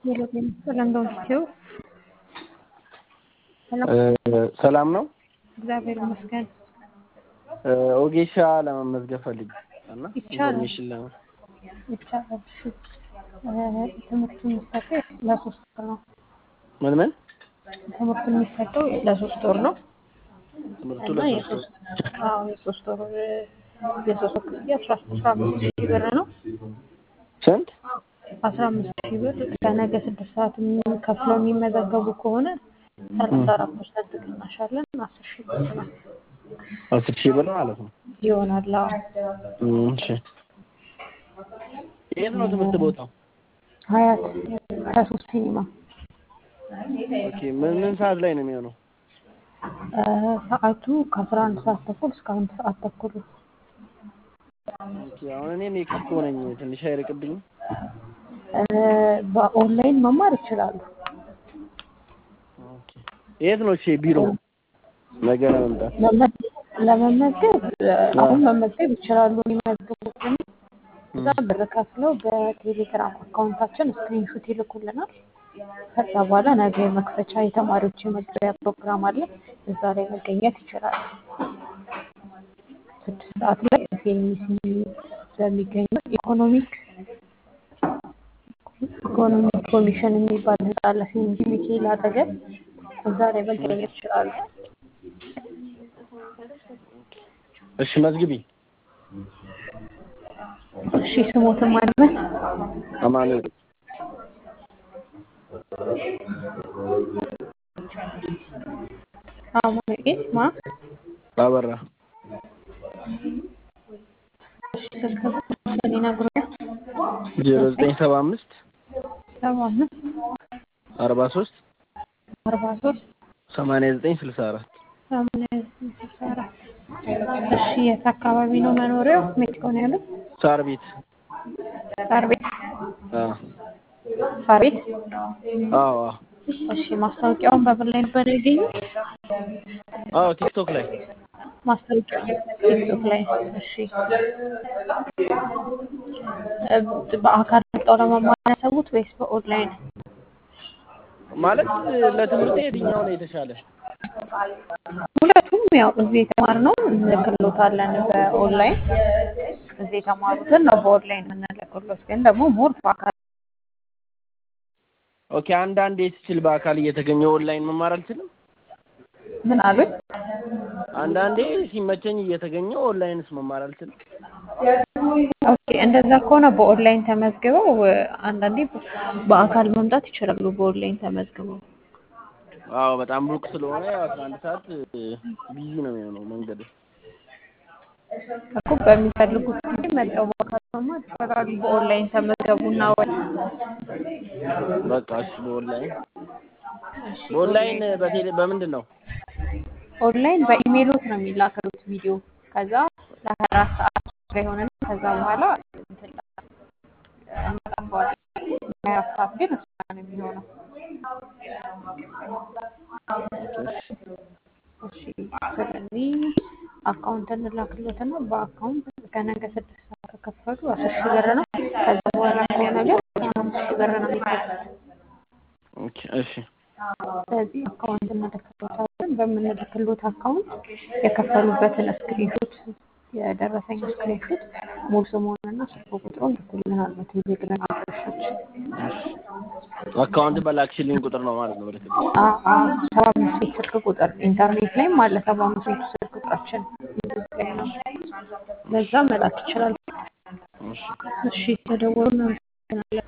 ሰላም ነው። ሰላም ነው። እግዚአብሔር ይመስገን። ኦጌሻ ለመመዝገብ ፈልጌ እና ይቻላል። ኢንፎርሜሽን ለማ ይቻላል። እሺ። ትምህርቱ የሚሰጠው ለሶስት ወር ነው። ምን ምን ትምህርቱ የሚሰጠው ለሶስት ወር ነው ትምህርቱ እና ለሶስት የሶስት አዎ የሶስት ወር የሶስት ወር ክፍያ አስራ አስራ አምስት ሺህ ብር ነው። ስንት? አስራ አምስት ሺህ ብር ከነገ ስድስት ሰዓት ከፍለው የሚመዘገቡ ከሆነ ሰላሳ አራት ፐርሰንት ቅናሽ አለን። አስር ሺህ ብር ነው አስር ሺህ ብር ማለት ነው። ይሆናል። አዎ እም፣ እሺ የት ነው ትምህርት ቦታው? ሀያት ከሶስት ሲኒማ ኦኬ ምን ምን ሰዓት ላይ ነው የሚሆነው? እ፣ ሰዓቱ ከአስራ አንድ ሰዓት ተኩል እስከ አንድ ሰዓት ተኩል ነው። ኦኬ አሁን እኔ ሜክሲኮ ነኝ። ትንሽ አይርቅብኝም? እ፣ በኦንላይን መማር ይችላሉ። ኦኬ የት ነው እሺ ቢሮ? ነገ ለመምጣት መመ- ለመመዝገብ እ፣ አሁን መመዝገብ ይችላሉ። የሚመዝገቡትን እዛ ብር ከፍለው በቴሌግራም አካውንታችን ስክሪንሾት ይልኩልናል። ከዛ በኋላ ነገ የመክፈቻ የተማሪዎች የመግቢያ ፕሮግራም አለ። እዛ ላይ መገኘት ይችላሉ። ስድስት ሰዓት ላይ ፌሚሲ በሚገኘው ኢኮኖሚክ ኢኮኖሚክ ኮሚሽን የሚባል ህንፃ አለ። ፌሚሲ ሚካኤል አጠገብ እዛ ላይ መገኘት ይችላሉ። እሺ መዝግቢ። እሺ ስሞትን ማድመን አማኑኤል አማኑኤል ማ አበራ እሺ ስልክ ቁጥር ይነግሩኛል። ዜሮ ዘጠኝ ሰባ አምስት ሰባ አምስት አርባ ሶስት አርባ ሶስት ሰማንያ ዘጠኝ ስልሳ አራት ሰማንያ ዘጠኝ ስልሳ አራት እሺ የት አካባቢ ነው መኖሪያው? ሜክሲኮ ነው ያሉት? ሳር ቤት ሳር ቤት አዎ ሳር ቤት አዎ አዎ እሺ ማስታወቂያውን በምን ላይ ነበር ያገኙት? አዎ ቲክቶክ ላይ ማስታወቂያ ቲክቶክ ላይ እሺ እ፣ በአካል መጣው ለመማር ያሰቡት ወይስ በኦንላይን? ማለት ለትምህርት የትኛው ነው የተሻለ? ሁለቱም ያው እዚህ የተማርነው እንልክሎታለን በኦንላይን እዚህ የተማሩትን ነው በኦንላይን የምንልክሎት ግን ደግሞ ሞር በአካል ኦኬ አንዳንዴ ስችል በአካል እየተገኘ ኦንላይን መማር አልችልም? ምን አሉኝ? አንዳንዴ ሲመቸኝ እየተገኘ ኦንላይንስ መማር አልችልም? ኦኬ እንደዛ ከሆነ በኦንላይን ተመዝግበው እ፣ አንዳንዴ በአካል መምጣት ይችላሉ። በኦንላይን ተመዝግበው አዎ በጣም ሩቅ ስለሆነ ያው አስራ አንድ ሰዓት ቢዚ ነው የሚሆነው መንገድ። እኮ በሚፈልጉት ጊዜ መጥተው በአካል መማር ይችላሉ። በኦንላይን ተመዝገቡና ወይ በቃ እሺ በኦንላይን በኦንላይን በቴሌ በምንድን ነው? ኦንላይን በኢሜይሎት ነው የሚላከሉት ቪዲዮ ከዛ ለሀያ አራት ሰዓት ላይ ሆነና ከዛ በኋላ እንትን እናጠፋዋለን። ለሀያ አራት ሰዓት ግን እሱ ነው የሚሆነው። እሺ ስለዚህ አካውንት እንላክሎትና በአካውንት ከነገ ስድስት ሰዓት ከከፈሉ አስር ሺህ ብር ነው። ከዛ በኋላ ከሆነ ግን አስራ አምስት ሺህ ብር ነው የሚከፍሉት። ኦኬ እሺ ስለዚህ አካውንት እንልክሎታለን። በምንልክሎት አካውንት የከፈሉበትን ስክሪንሾት የደረሰኝ ስክሪንሾት ሙሉ ስሙንና ስልክ ቁጥሩን ልኩልናል በቴሌግራም አድራሻችን። አካውንት በላክሽልኝ ቁጥር ነው ማለት ነው ምልክት። ሰባ አምስት ቤት ስልክ ቁጥር ኢንተርኔት ላይም አለ። ሰባ አምስት ቤቱ ስልክ ቁጥራችን ዩቱብ ላይ ነው። በዛ መላክ ይችላል። እሺ እሺ ተደወሉ። እናመሰግናለን።